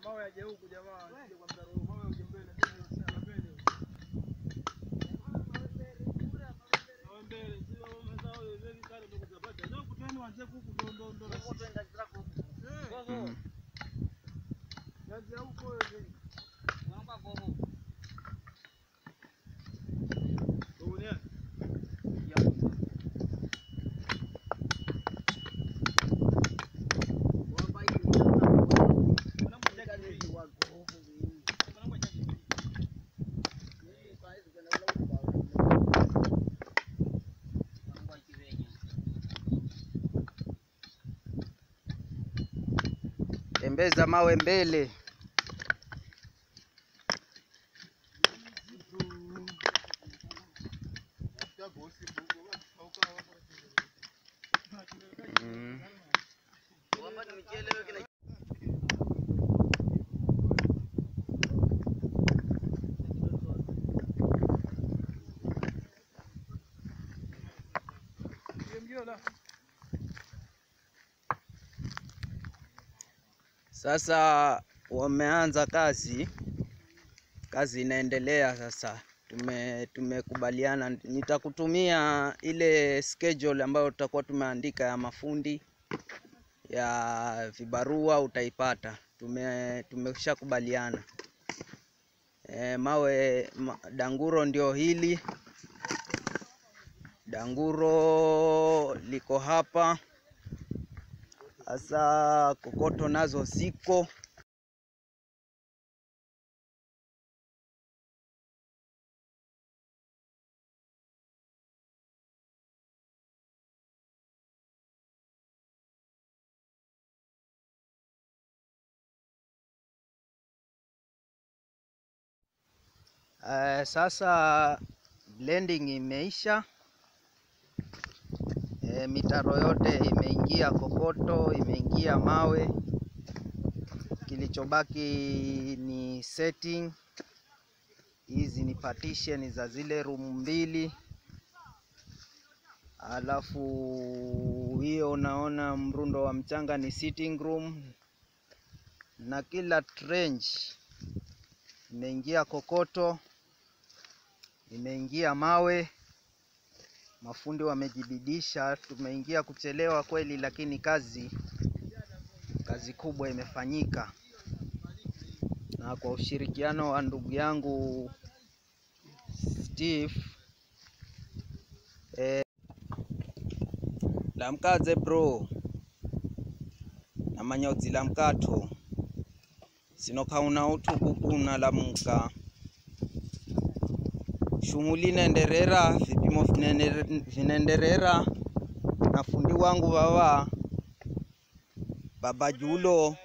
mawe yaje huku jamaa, sije kwa mtaro huu. Mawe uje mbele, mbele sana, mbele. Mawe mbele, si mawe mazao hivi hivi kale ndo kutapata. Ndio kutani wanze huku ndo ndo ndo. Eh, Mm. yaje huko hivi. Huko ni Tembeza mawe mbele. Mm. mgio la. Sasa wameanza kazi, kazi inaendelea sasa. Tume tumekubaliana, nitakutumia ile schedule ambayo tutakuwa tumeandika ya mafundi ya vibarua, utaipata. Tume tumeshakubaliana. E, mawe ma, danguro ndio hili danguro liko hapa. Sasa kokoto nazo ziko Eh, sasa blending imeisha. E, mitaro yote imeingia kokoto, imeingia mawe. Kilichobaki ni setting. Hizi ni partition za zile room mbili, alafu hiyo unaona mrundo wa mchanga ni sitting room, na kila trench imeingia kokoto, imeingia mawe. Mafundi wamejibidisha, tumeingia kuchelewa kweli, lakini kazi kazi kubwa imefanyika, na kwa ushirikiano wa ndugu yangu Steve eh, lamkaze bro namanya la mkato sinokauna utukukuna lamuka shughuli inaenderera, vipimo vinene- vinaenderera na fundi wangu baba baba Julo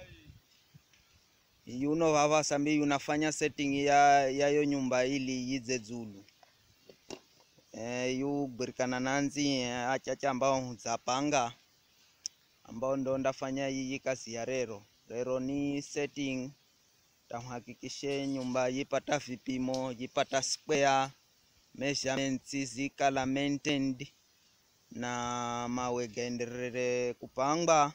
yuno baba sambi yunafanya setting ya yayo nyumba ili yize Zulu e, yu birikana nanzi eh, achacha ambao zapanga ambao ndo ndafanya iyi kazi ya rero rero ni setting tamhakikishe nyumba yipata vipimo yipata square measurements zikala maintained na mawe gaenderere kupangwa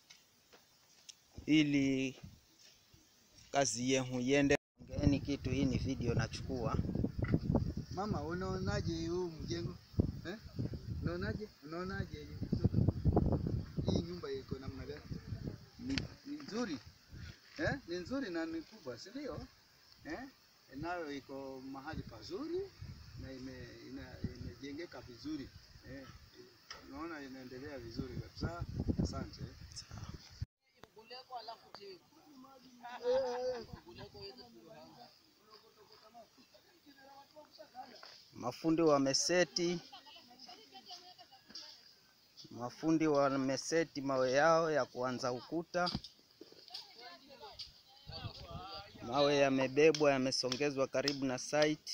ili kazi yehu yende. Ngeni kitu hii ni video nachukua. Mama, unaonaje huu mjengo eh? Unaonaje? Unaonaje hii nyumba iko namna gani? Ni, ni nzuri eh? Ni nzuri na ni kubwa, si ndio? Eh? Nayo iko mahali pazuri na ime, ina, imejengeka vizuri eh? Unaona inaendelea vizuri kabisa. Asante. Mafundi wameseti, mafundi wameseti mawe yao ya kuanza ukuta. Mawe yamebebwa, yamesongezwa karibu na site.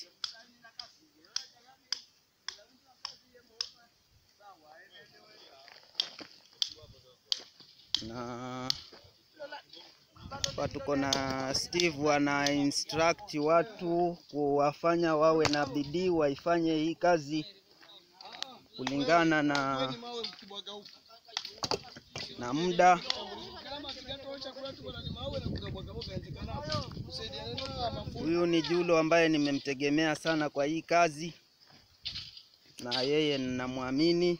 Na hapa tuko na Steve ana instruct watu kuwafanya wawe na bidii, waifanye hii kazi kulingana na na muda Huyu ni Julo ambaye nimemtegemea sana kwa hii kazi, na yeye ninamwamini.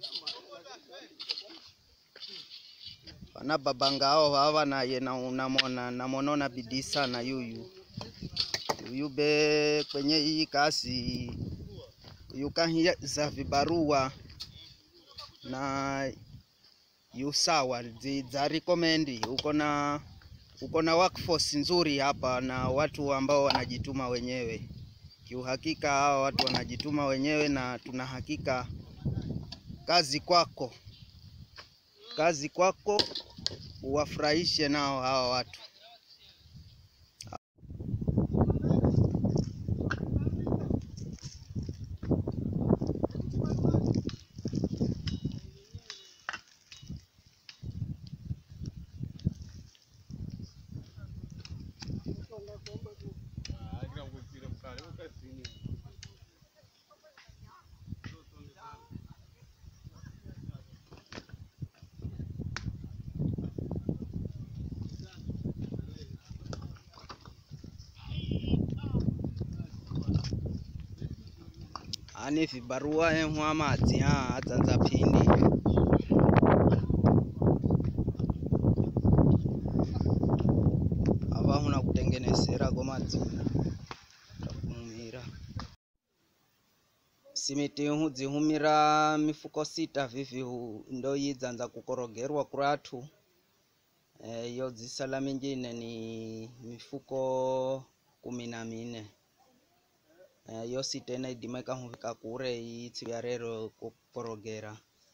Pana babanga hao hawa naye na unamwona namonona bidii sana yuyu yuyu be kwenye hii kazi yuyu kahiza vibarua na yu sawa zi- za recommend uko na uko na workforce nzuri hapa na watu ambao wanajituma wenyewe. Kiuhakika hawa watu wanajituma wenyewe, na tuna hakika kazi kwako, kazi kwako, uwafurahishe nao hawa watu. ani vibarua emwa madzi ha adzanza phindi ava huna kutengenesera ko madzi takumira simiti hu dzihumira mifuko sita vivi hu- ndo yidzanza kukorogerwa kuratu Eh, iyo dzisala mingine ni mifuko kumi na mine Eh, yo sita inaidima ikahuvika kure iyi tsiku ya rero kuporogera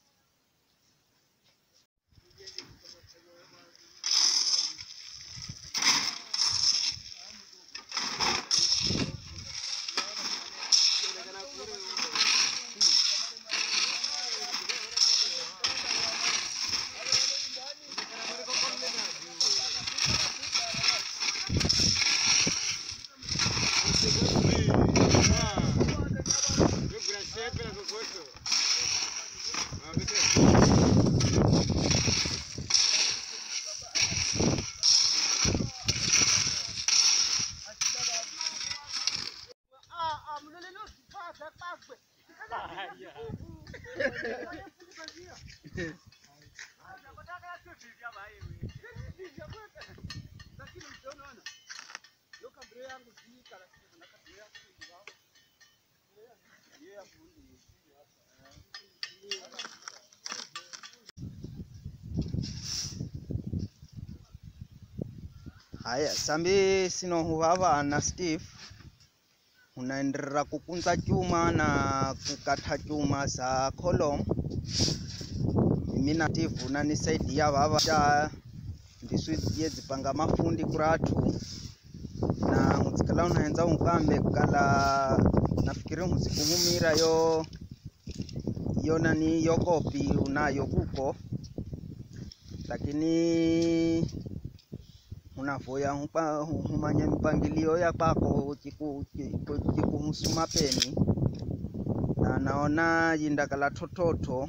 haya sambi sinohuvava na steve unaenderera kukunza chuma na kukata chuma za column mimi na steve unanisaidia vava cha ndisu yedzipanga mafundi kuratu na muzikala unaenza unkambe kukala nafikiri muzikuhumira yo yo nani yo kopi unayo kuko lakini unavoya hupa- humanya mipangilio ya kwako chiku- chiku- chikuhusu mapeni na naona yindakala tototo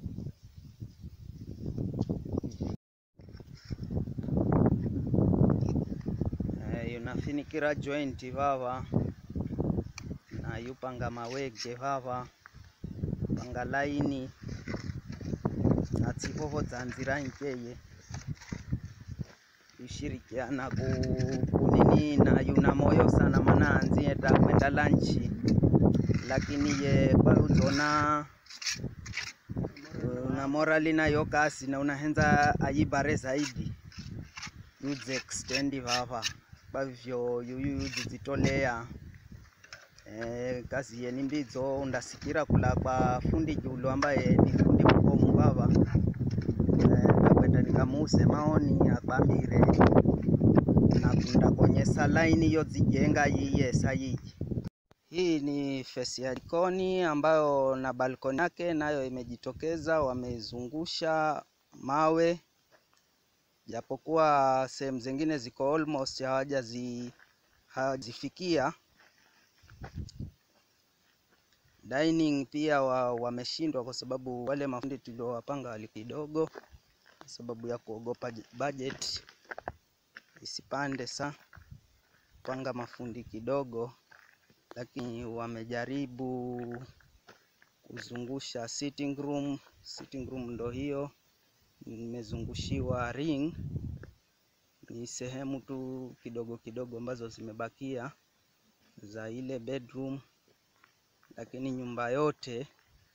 Eh, yunafinikira joint vava na yupanga mawege vava panga laini na tsivovo dza nzira nkeye kushirikiana ku, kunini na yuna moyo sana mana anzienda kwenda lanchi lakini ye kwa uzona una morali nayo kasi na unahenza ayibare zaidi yudze extend vava kwa hivyo yuyu yudzidzitolea eh, kazi yeni mbidzo undasikira kula kwa fundi Julu ambaye ni fundi mkomu vava eh, ndakwenda nikamuuse maoni akwambire nakunda konyesa laini yodzijenga yiyesa yiyi hii ni fesi ya jikoni ambayo na balkoni yake nayo imejitokeza wameizungusha mawe japokuwa sehemu zingine ziko almost hawajazi hawajazifikia dining pia wa, wameshindwa kwa sababu wale mafundi tuliowapanga wali kidogo kwa sababu ya kuogopa j- budget isipande sa panga mafundi kidogo, lakini wamejaribu kuzungusha sitting room. Sitting room ndo hiyo imezungushiwa ring, ni sehemu tu kidogo kidogo ambazo zimebakia za ile bedroom, lakini nyumba yote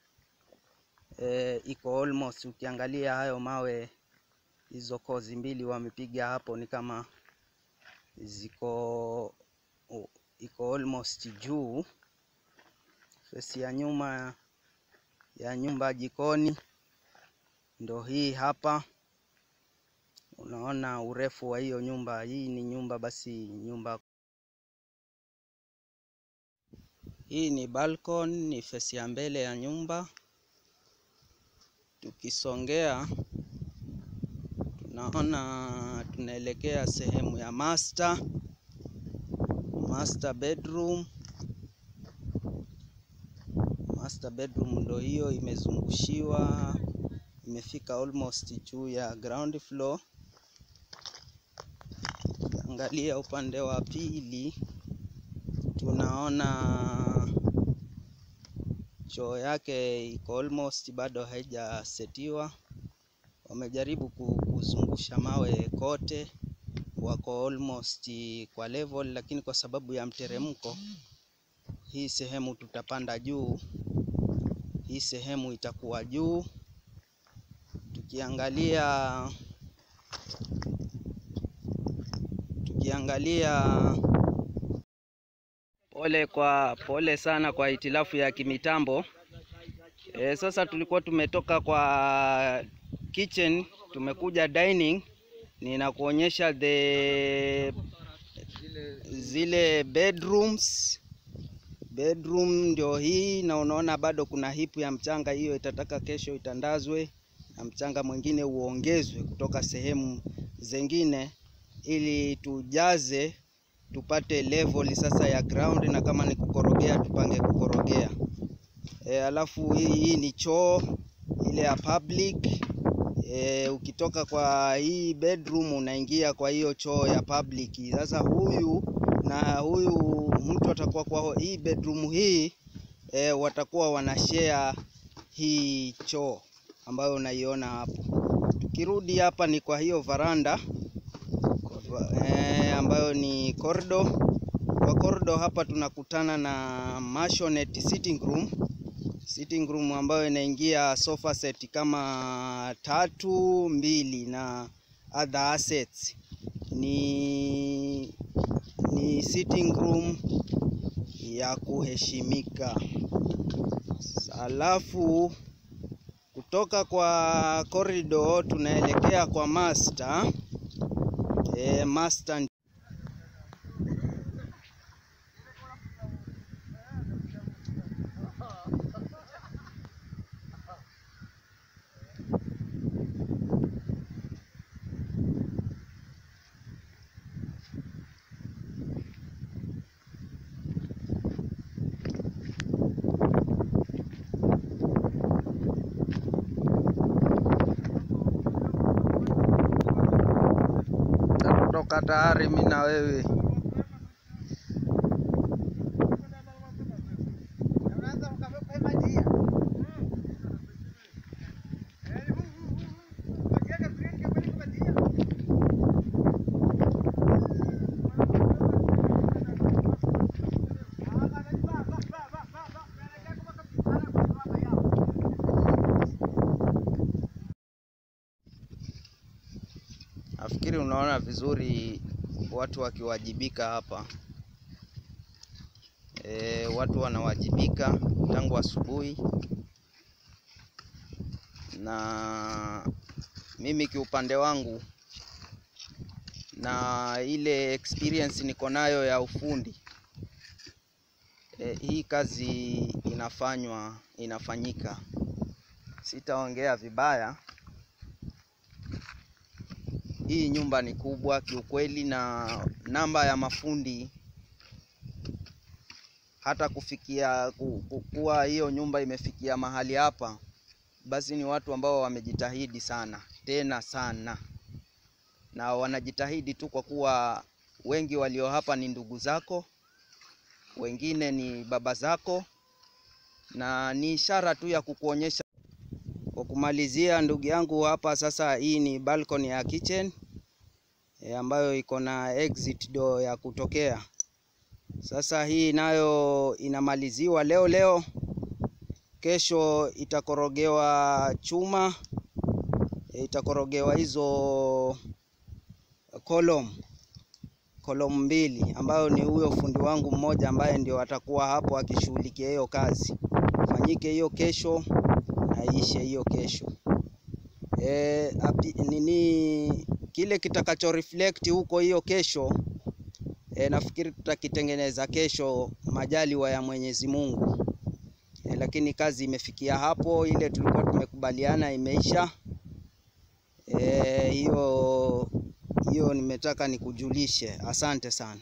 e, iko almost. Ukiangalia hayo mawe, hizo kozi mbili wamepiga hapo ni kama ziko u- iko almost juu. Fesi ya nyuma ya nyumba jikoni ndo hii hapa. Unaona urefu wa hiyo nyumba. Hii ni nyumba basi, nyumba hii ni balcony, ni fesi ya mbele ya nyumba. Tukisongea tunaona tunaelekea sehemu ya master master bedroom. Master bedroom ndo hiyo imezungushiwa, imefika almost juu ya ground floor. Angalia upande wa pili, tunaona choo yake iko almost bado haijasetiwa. Wamejaribu ku- kuzungusha mawe kote, wako almost kwa level, lakini kwa sababu ya mteremko, hii sehemu tutapanda juu, hii sehemu itakuwa juu. Tukiangalia tukiangalia pole kwa pole sana kwa hitilafu ya kimitambo. E, sasa tulikuwa tumetoka kwa kitchen tumekuja dining, ninakuonyesha the zile bedrooms. Bedroom ndio hii, na unaona bado kuna hipu ya mchanga, hiyo itataka kesho itandazwe na mchanga mwingine uongezwe kutoka sehemu zingine ili tujaze tupate level sasa ya ground, na kama ni kukorogea tupange kukorogea. E, alafu hii, hii ni choo ile ya public. E, ukitoka kwa hii bedroom unaingia kwa hiyo choo ya public. Sasa huyu na huyu mtu atakuwa kwa hii bedroom hii e, watakuwa wanashare hii choo ambayo unaiona hapo. Tukirudi hapa ni kwa hiyo varanda e, ambayo ni corridor. Kwa corridor hapa tunakutana na maisonette sitting room sitting room ambayo inaingia sofa set kama tatu mbili na other assets. Ni, ni sitting room ya kuheshimika. Alafu kutoka kwa corridor tunaelekea kwa master. E, master kutoka tayari mimi na wewe. Nafikiri unaona vizuri watu wakiwajibika hapa. E, watu wanawajibika tangu asubuhi, na mimi kiupande wangu na ile experience niko nayo ya ufundi e, hii kazi inafanywa inafanyika, sitaongea vibaya. Hii nyumba ni kubwa kiukweli, na namba ya mafundi hata kufikia ku- ku- kuwa hiyo nyumba imefikia mahali hapa, basi ni watu ambao wamejitahidi sana. tena sana, na wanajitahidi tu kwa kuwa wengi walio hapa ni ndugu zako, wengine ni baba zako, na ni ishara tu ya kukuonyesha. Kwa kumalizia, ndugu yangu, hapa sasa, hii ni balcony ya kitchen e, ambayo iko na exit door ya kutokea. Sasa hii nayo inamaliziwa leo leo, kesho itakorogewa chuma e, itakorogewa hizo kolom kolom mbili, ambayo ni huyo fundi wangu mmoja ambaye ndio atakuwa hapo akishughulikia hiyo kazi. Fanyike hiyo kesho na iishe hiyo kesho. E, api, nini kile kitakacho reflect huko hiyo kesho e, nafikiri tutakitengeneza kesho majaliwa ya Mwenyezi Mungu. E, lakini kazi imefikia hapo, ile tulikuwa tumekubaliana imeisha. E, hiyo hiyo nimetaka nikujulishe. Asante sana.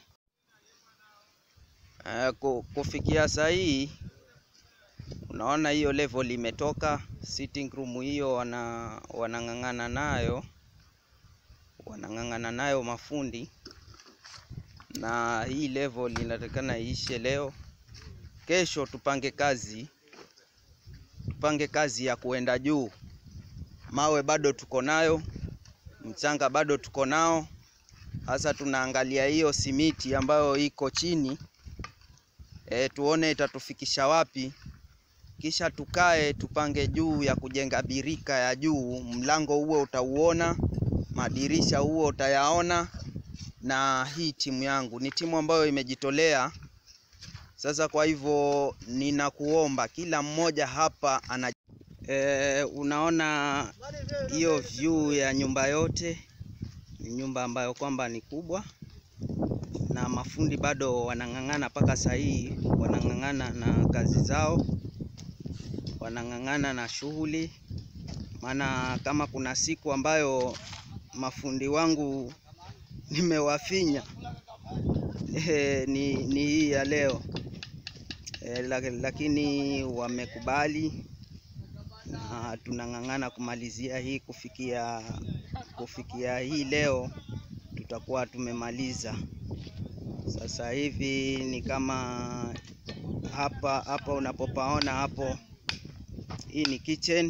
E, kufikia saa hii unaona hiyo level imetoka sitting room hiyo, wana wanang'ang'ana nayo wanang'ang'ana nayo mafundi, na hii level inatakana iishe leo. Kesho tupange kazi, tupange kazi ya kuenda juu. Mawe bado tuko nayo, mchanga bado tuko nao. Sasa tunaangalia hiyo simiti ambayo iko chini e, tuone itatufikisha wapi, kisha tukae tupange juu ya kujenga birika ya juu. Mlango huo utauona, madirisha huo utayaona. Na hii timu yangu ni timu ambayo imejitolea. Sasa kwa hivyo ninakuomba kila mmoja hapa ana e, unaona hiyo view ya nyumba yote ni nyumba ambayo kwamba ni kubwa, na mafundi bado wanang'ang'ana mpaka saa hii, wanang'ang'ana na kazi zao, wanang'ang'ana na shughuli. Maana kama kuna siku ambayo mafundi wangu nimewafinya e, ni, ni hii ya leo e, lakini wamekubali na tunang'ang'ana kumalizia hii kufikia kufikia hii leo tutakuwa tumemaliza. Sasa hivi ni kama hapa hapa unapopaona hapo, hii ni kitchen,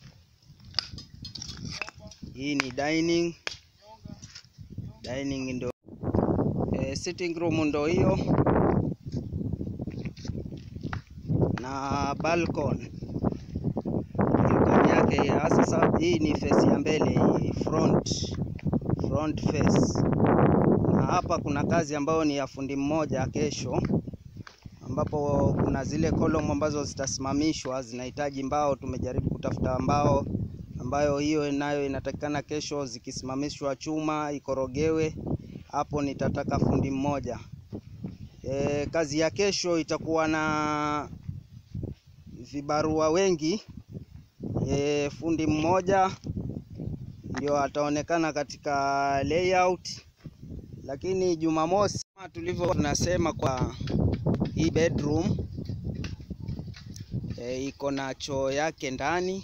hii ni dining dining ndo e, sitting room ndo hiyo na balcony balcony yake ya sasa. Hii ni face ya mbele, hii front front face, na hapa kuna kazi ambayo ni ya fundi mmoja kesho, ambapo kuna zile kolom ambazo zitasimamishwa zinahitaji mbao. Tumejaribu kutafuta mbao ambayo hiyo nayo inatakikana kesho, zikisimamishwa chuma ikorogewe. Hapo nitataka fundi mmoja. E, kazi ya kesho itakuwa na vibarua wengi. E, fundi mmoja ndio ataonekana katika layout, lakini Jumamosi kama tulivyo tunasema kwa hii bedroom e, iko na choo yake ndani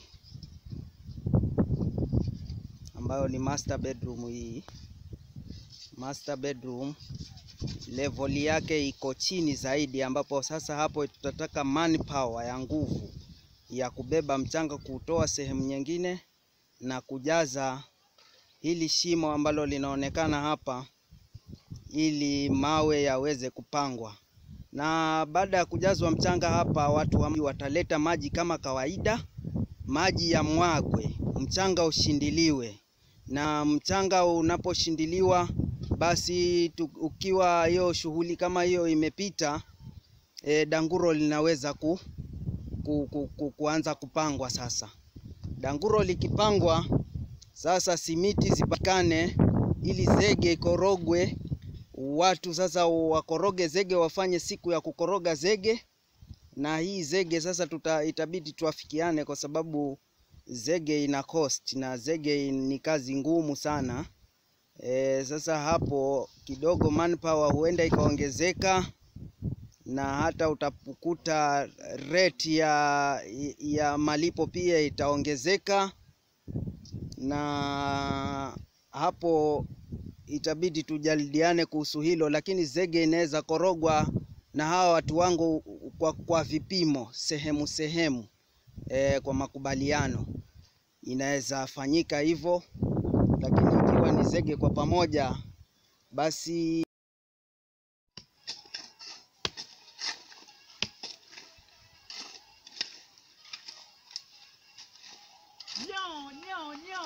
ambayo ni master bedroom. Hii master bedroom level yake iko chini zaidi, ambapo sasa hapo tutataka manpower ya nguvu ya kubeba mchanga kutoa sehemu nyingine na kujaza hili shimo ambalo linaonekana hapa, ili mawe yaweze kupangwa. Na baada ya kujazwa mchanga hapa, watu wataleta maji kama kawaida, maji ya mwagwe, mchanga ushindiliwe. Na mchanga unaposhindiliwa, basi tu, ukiwa hiyo shughuli kama hiyo imepita, e, danguro linaweza ku, ku, ku, ku, kuanza kupangwa sasa danguro likipangwa sasa, simiti zipatikane ili zege ikorogwe. Watu sasa wakoroge zege, wafanye siku ya kukoroga zege. Na hii zege sasa tuta, itabidi tuafikiane, kwa sababu zege ina cost na zege ni kazi ngumu sana. E, sasa hapo kidogo manpower huenda ikaongezeka na hata utakuta rate ya, ya malipo pia itaongezeka, na hapo itabidi tujadiliane kuhusu hilo, lakini zege inaweza korogwa na hawa watu wangu kwa, kwa vipimo sehemu sehemu e, kwa makubaliano inaweza fanyika hivyo, lakini ikiwa ni zege kwa pamoja basi Nyo, nyo, nyo.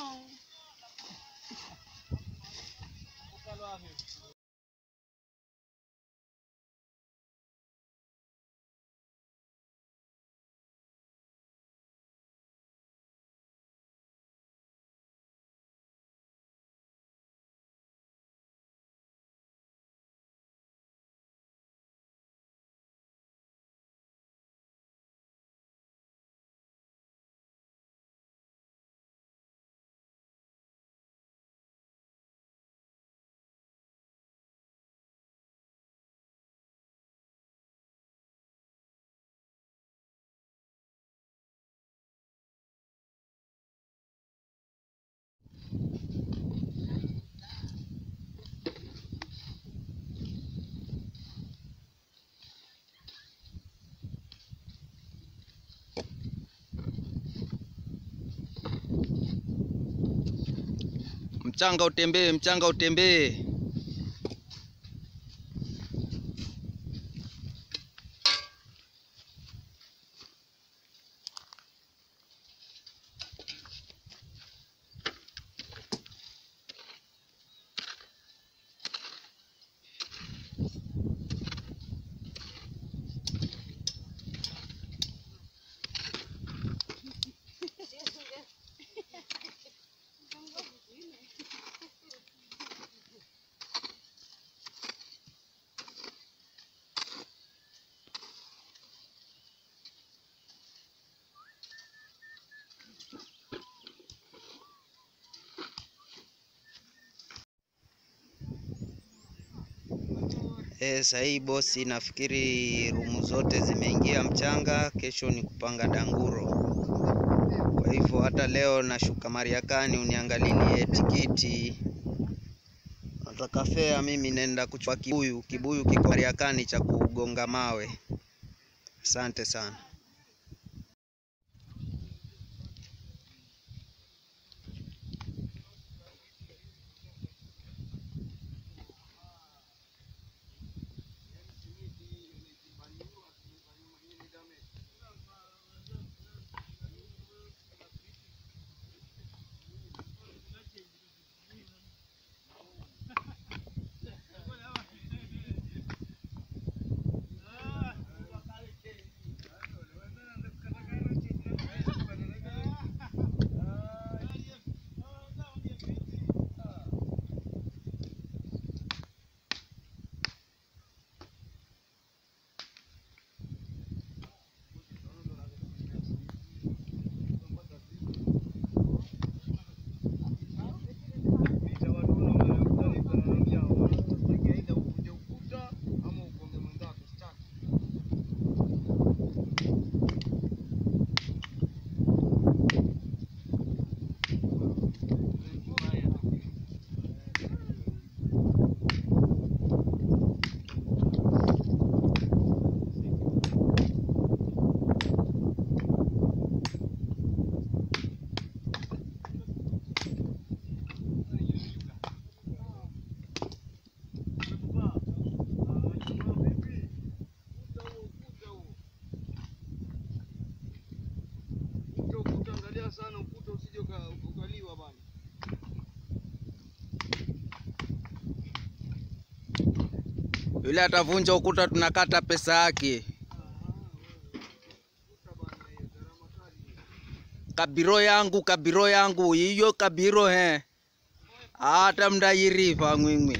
mchanga utembee, mchanga utembee. Eh, sahii bosi, nafikiri rumu zote zimeingia mchanga. Kesho ni kupanga danguro. Kwa hivyo hata leo nashuka Mariakani uniangalilie tikiti. Nataka fea, mimi nenda kuchukua kibuyu. Kibuyu kiko Mariakani cha kugonga mawe. Asante sana. Angalia sana ukuta usije uka- ukaliwa bana. Yule atavunja ukuta, tunakata pesa yake. Kabiro yangu, kabiro yangu, iyo kabiro he, hata mndayiriva mwimwi.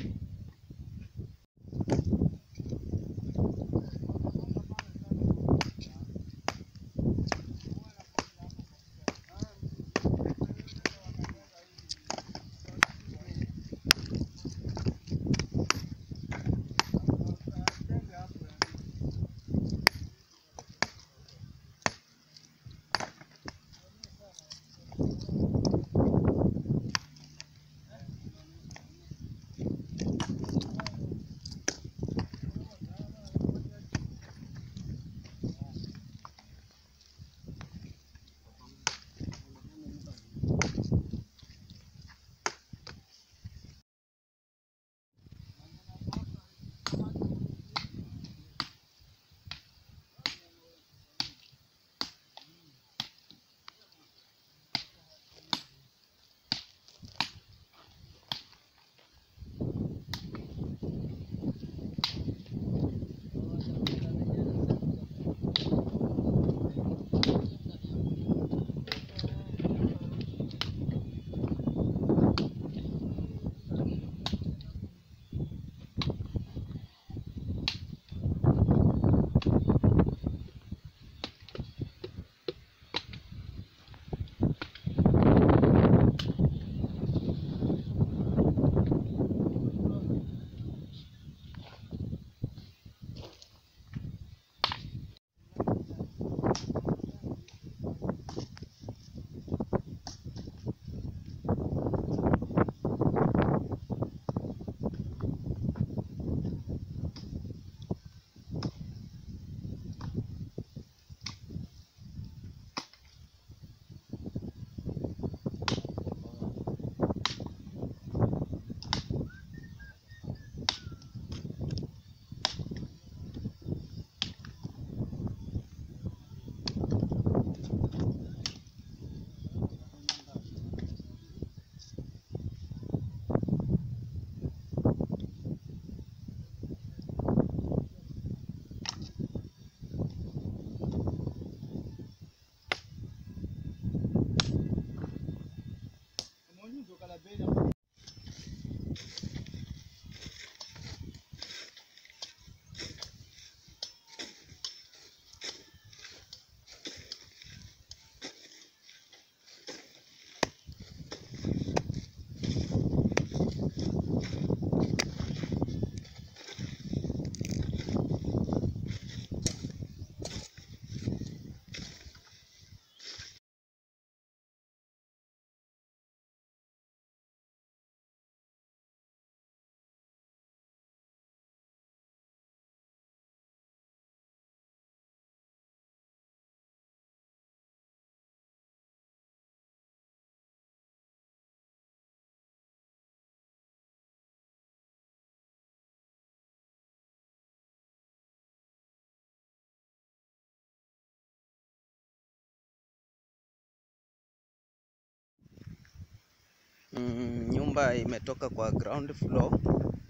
Mm, nyumba imetoka kwa ground floor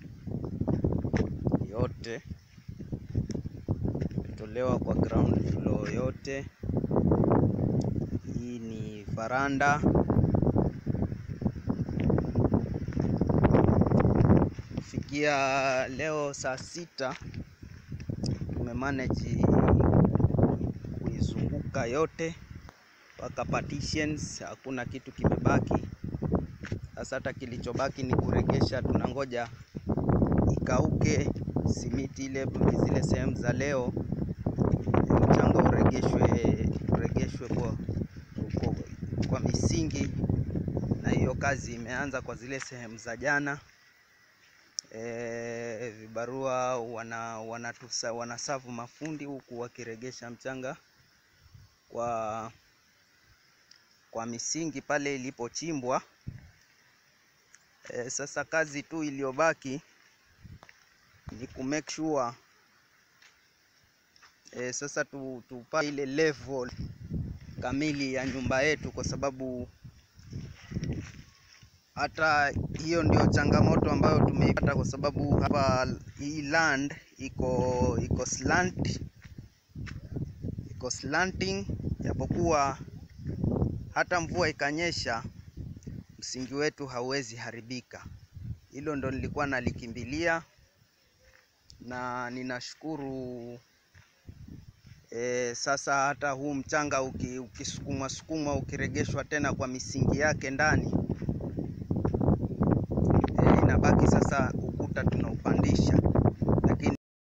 yote, imetolewa kwa ground floor yote. Hii ni faranda. Kufikia leo saa sita tumemanage kuizunguka yote mpaka partitions, hakuna kitu kimebaki. Sasa hata kilichobaki ni kuregesha, tunangoja ikauke simiti ile, zile sehemu za leo, mchanga uregeshwe uregeshwe kwa, kwa, kwa misingi, na hiyo kazi imeanza kwa zile sehemu za jana. E, vibarua wana wanatusa, wanasavu mafundi huku wakiregesha mchanga kwa kwa misingi pale ilipochimbwa. E, sasa kazi tu iliyobaki ni ku make sure e, sasa tu, tupa ile level kamili ya nyumba yetu, kwa sababu hata hiyo ndio changamoto ambayo tumeipata, kwa sababu hapa hii land iko iko slant, iko slanting, japokuwa hata mvua ikanyesha msingi wetu hauwezi haribika. Hilo ndo nilikuwa nalikimbilia, na ninashukuru e, sasa hata huu mchanga uki, ukisukumwa sukumwa ukiregeshwa tena kwa misingi yake ndani e, inabaki sasa ukuta tunaupandisha, lakini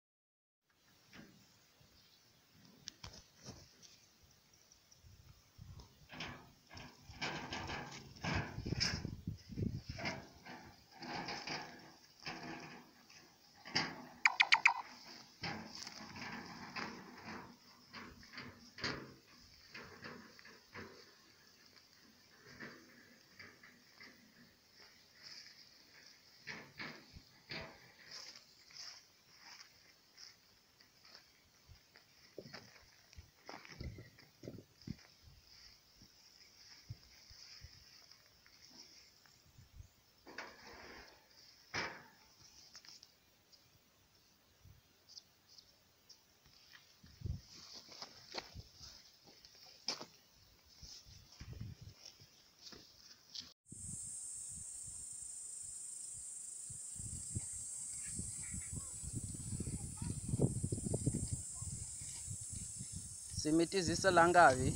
simiti zisala ngapi?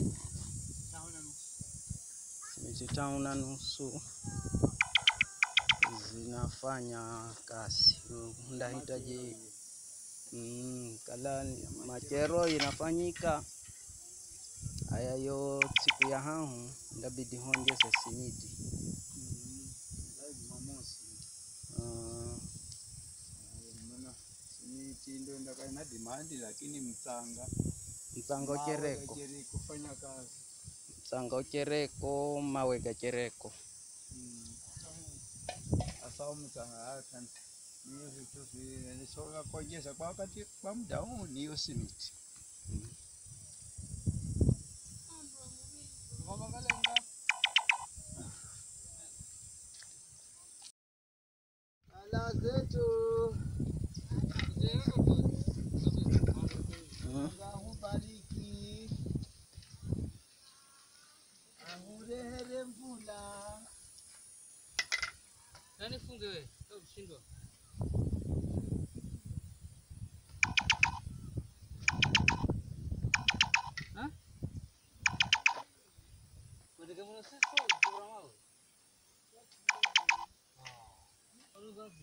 Simiti tano na nusu zinafanya kazi. Ndahitaji mm, kala machero inafanyika haya yo siku ya hahu ndabidi hongeze simiti Ah, Simiti ndio ndaka ina demand, lakini mchanga mchanga mawe uchereko gajeri kufanya kazi mchanga uchereko mawe gachereko asa mchanga hata niyo vitu visoka kongeza kwa wakati kwa muda huu niyo simiti Ala zetu Mm. ahubariki ahurehere mvula Nani funge wewe? Wewe kushindwa. Ha? Unataka mwana sisi kwa program wao? Ah. Ono gapi?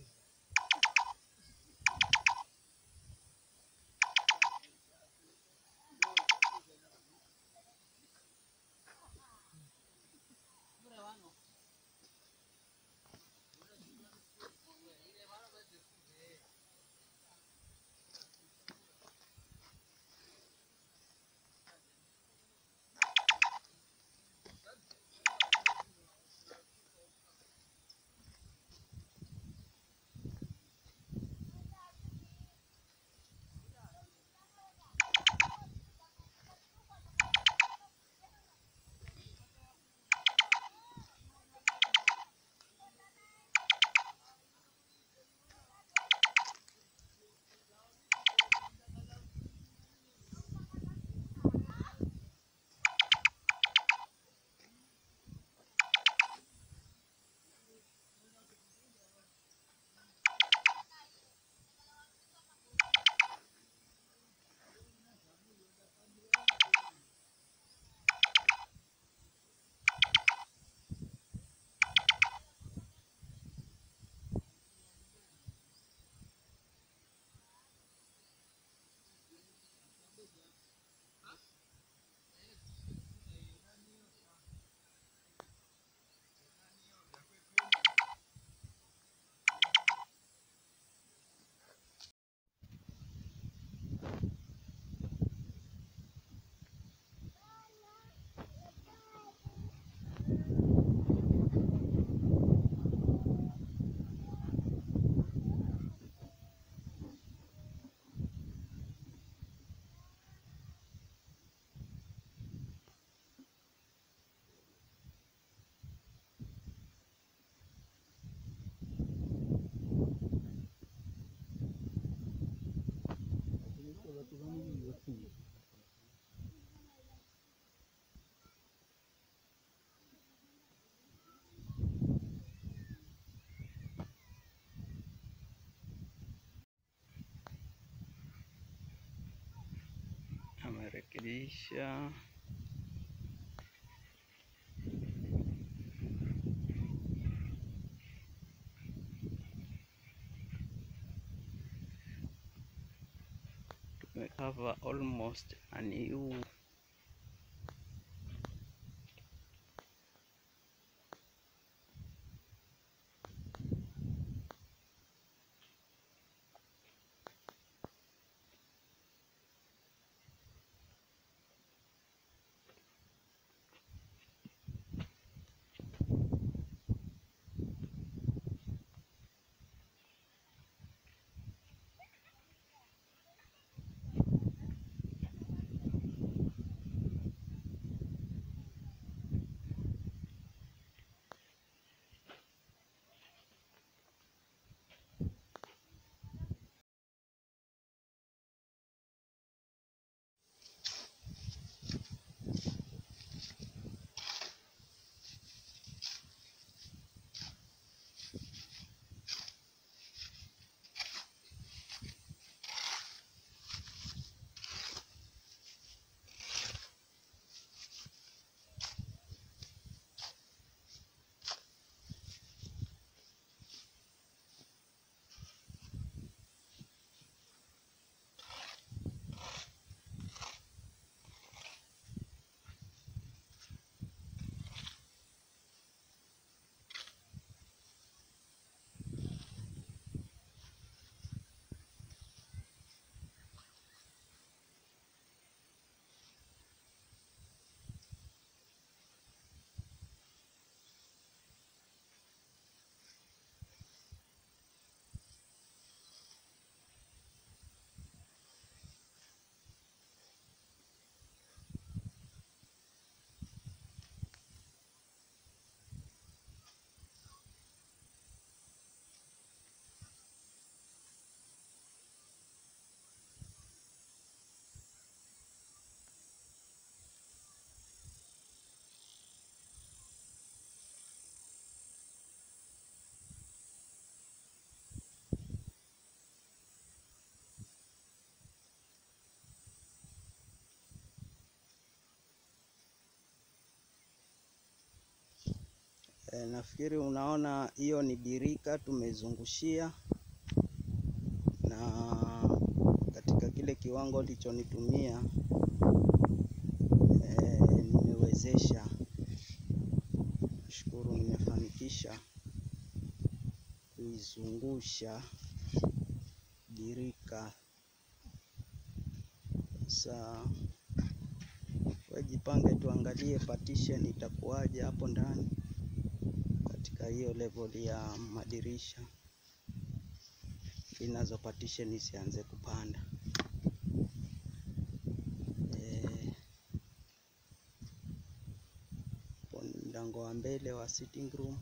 amerekebisha. Tumekava almost a new E, nafikiri unaona hiyo ni birika tumezungushia, na katika kile kiwango lichonitumia e, nimewezesha. Nashukuru nimefanikisha kuizungusha birika. Sasa wajipange, tuangalie partition itakuwaje hapo ndani katika hiyo level ya madirisha ili nazo partition isianze kupanda. Eh, hapo ni mlango wa mbele wa sitting room.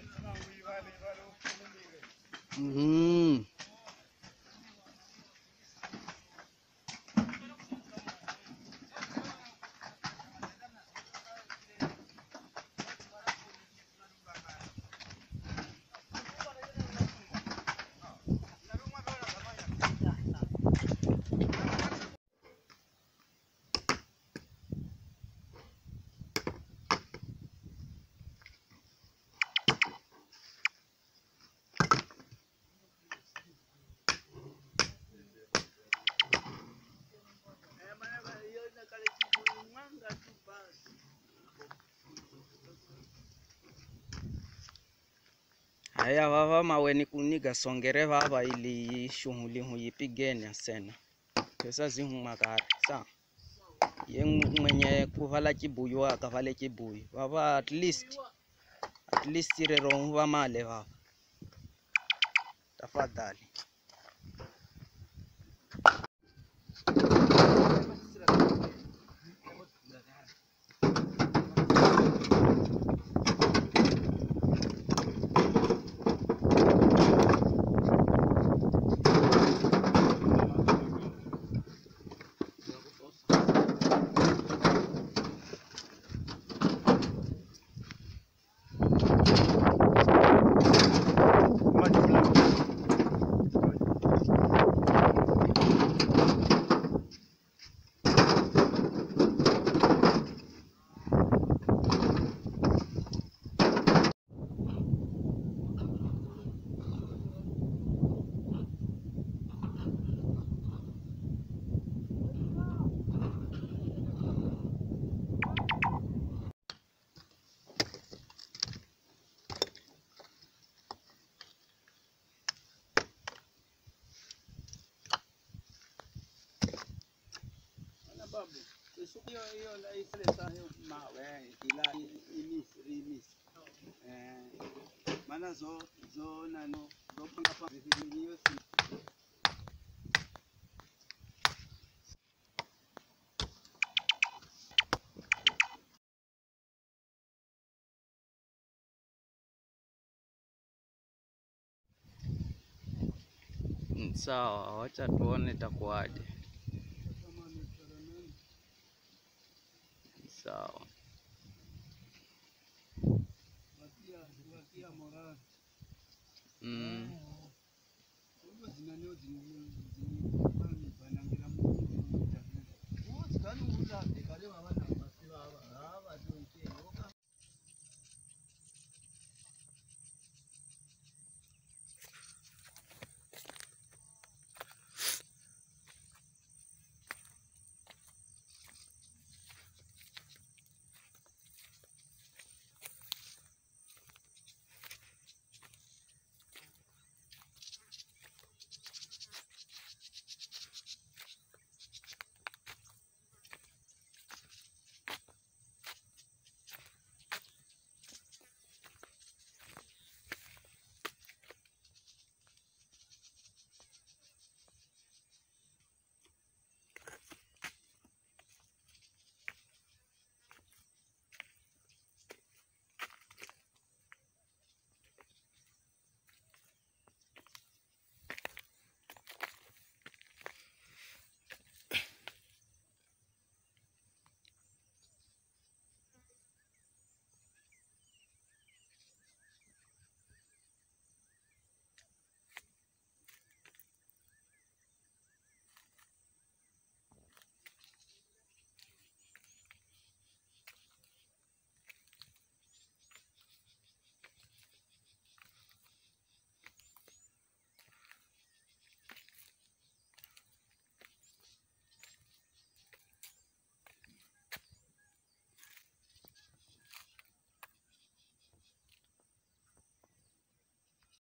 Mhm. haya vava maweni kuniga songere vava ili shughuli huyipigeni asena pesa zihumakari sa ye mwenye kuvala chibuyu akavale chibuyu vava at least at least rero huvamale vava tafadhali hiyo hiyo ile saa hiyo mawe ila imisi imisi eh maana zo zo nano zo panga pa hiyo si Mm, sawa wacha tuone itakuwaje sawa watia watia morali mm. Ubwo zinanio zini zini banangira mu zini zini zini zini zini